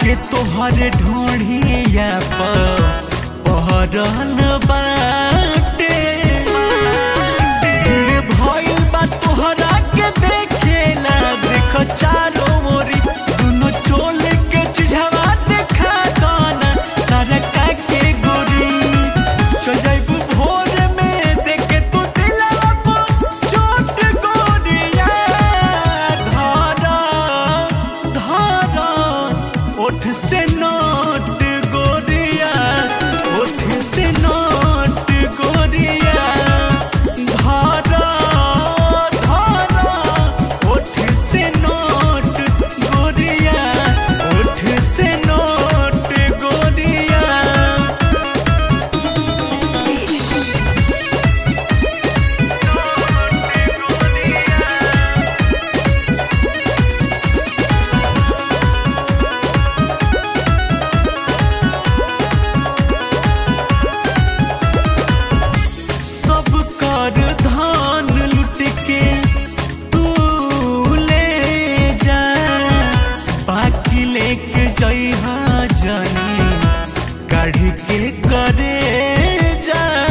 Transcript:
के तोहर ढोढ़िया पर पहरल बाटे भीड़ भइल बा तोहरा के देखेला देख चारो मोरी दुनो चोल के चिझवा देखा दाना सरका के गोरी चल जाइबू भोर में देखे तू दिलवा पर चोट गोरिया धारा धारा ओठ से नोट गोरिया ओठ से नोट गोरिया धारा धारा ओठ से नोट गोरिया ओठ से नोट गोरिया सब कर धान लुट के तू ले जा बाकी लेके जइहा जानी काढ़ के करे जा